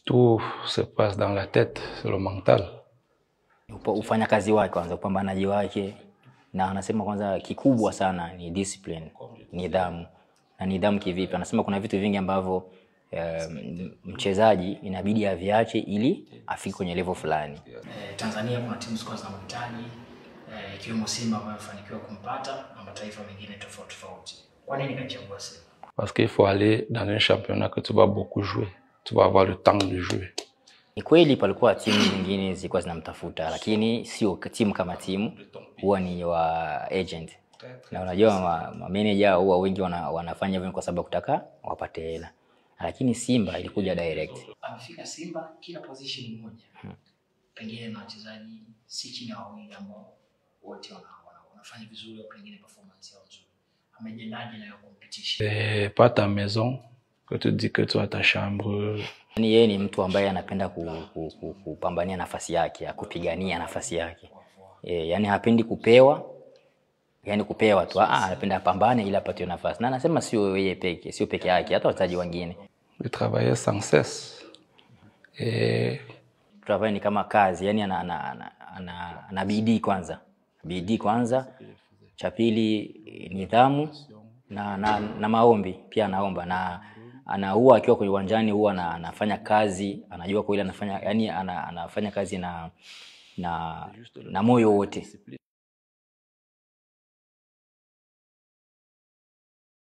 Tout se passe dans la tête, c'est le mental. Upa- ufanyakazi wake kwanza, upambanaji wake, na anasema kwanza kikubwa sana ni discipline, nidhamu. Na nidhamu kivipi? Anasema kuna vitu vingi ambavyo eh, mchezaji inabidi aviache ili afike kwenye level fulani. Eh, Tanzania kuna timu zilikuwa zinamhitaji eh, ikiwemo Simba ambayo amefanikiwa kumpata na mataifa mengine tofauti tofauti. Kwa nini kachagua Simba? Parce qu'il faut aller dans un championnat que tu vas beaucoup jouer. Tu vas avoir le temps de jouer. Ni kweli palikuwa timu nyingine zilikuwa zinamtafuta, lakini sio k- timu kama timu, huwa ni wa agent. Na unajua ma, ma manager huwa wengi wana, wanafanya hivyo kwa sababu ya kutaka wapate hela, lakini Simba ilikuja direct. Amefika Simba kila position moja, pengine na wachezaji si chini ya wawili ambao wote wana, wana, wanafanya vizuri au pengine performance yao nzuri. Amejendaje nayo competition? C'est pas ta maison que tu dis que tu as ta chambre. Yaani yeye ni mtu ambaye anapenda ku, ku, ku, kupambania nafasi yake, kupigania nafasi yake. E, yani hapendi kupewa, yani kupewa tu. Ah, anapenda apambane ili apate nafasi. Na anasema sio yeye peke, sio peke yake, hata wachezaji wengine. Il travaillait sans cesse. Et Travail ni kama kazi, yani ana, ana, ana, ana, ana bidii kwanza, bidii kwanza. Cha pili nidhamu na, na, na maombi pia anaomba na ana huwa akiwa kwenye uwanjani huwa ana, anafanya kazi, anajua kwa ile anafanya yani ana, anafanya kazi na na, na moyo wote.